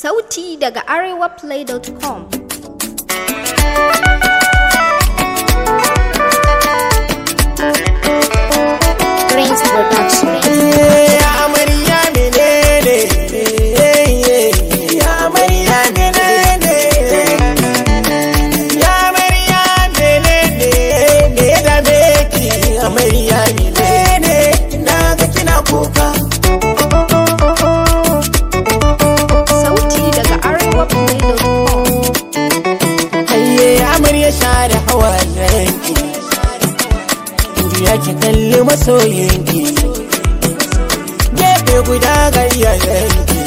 Sauti daga arewaplay.com Prince Production. amarya menene ya amarya menene ya amarya menene me ya dame ki amarya menene na ga kina kuka Sauti daga arewaplay.com hayye amarya share hawayenki ya ki kalli masoyinki gefe guda ga iyayenki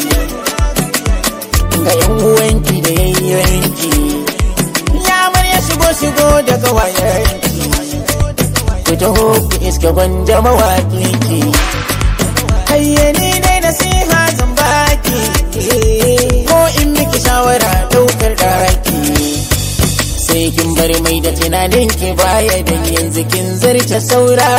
ga yan uwanki da yayyanki ya amarya shigo shigo da gawayenki ku taho ku iske gwanja mawaƙinki hayye ni dai nasiha zan baki ko in miki shawara ɗaukar ɗaki sai kin bar mai da tunanin ki baya da yanzu kin zarce saura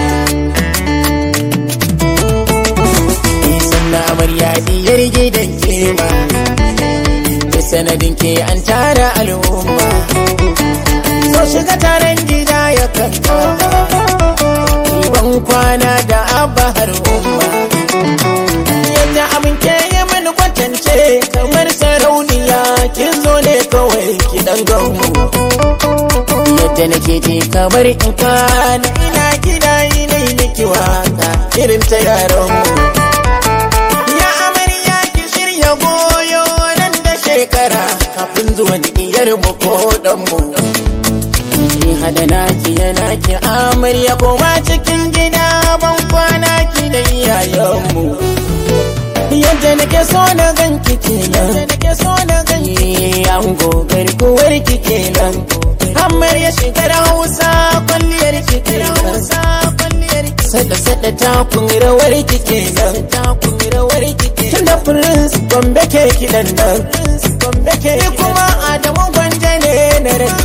Isan na amarya diyar gidan ke ma da sanadin ke an tara al'umma so shiga taron gida ya kanka ban kwana da abba har umma yadda abin ke yi mini kwatance kamar sarauniya kin zo ne kawai ki dan ganmu yadda nake ji kamar in kwana ina gida ina yi miki waka irin ta yaranmu ya amarya ki shirya goyo nan da shekara kafin zuwan iyar mu ko dan mu ki hada naki yana ki amarya koma cikin gida ban kwana ki da iyayenmu yadda nake so na ganki kenan nake so na ganki an gogar kuwar ki kenan Hammar ya shigar Hausa kwalliyar ki kenan sada sada takun rawar ki kenan takun rawar ki kenan tunda prince gombe ke kidan nan gombe ke kuma Adamu gwanje ne na ran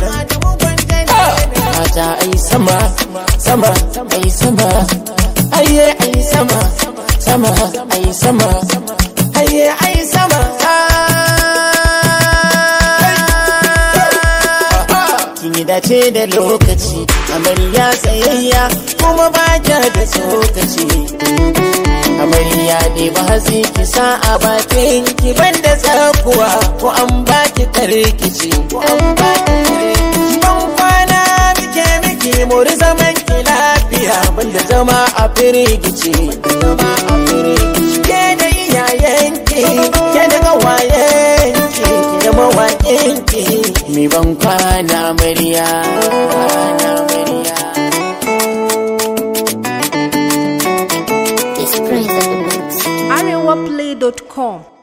mata ai sama sama ai sama aye ai sama sama ai sama aye ai sama kin yi dace da lokaci amarya tsayayya kuma ba kya da tsokaci amarya ne ba hatsi ki sa a bakin ki banda tsakuwa ko an baki karkici ko an baki karkici ban kwana muke miki muri zaman ki lafiya banda zama a firgici zama a firgici ke da iyayenki ke da gawayenki da mawaƙinki mi ban kwana amarya kwana amarya arewaplay.com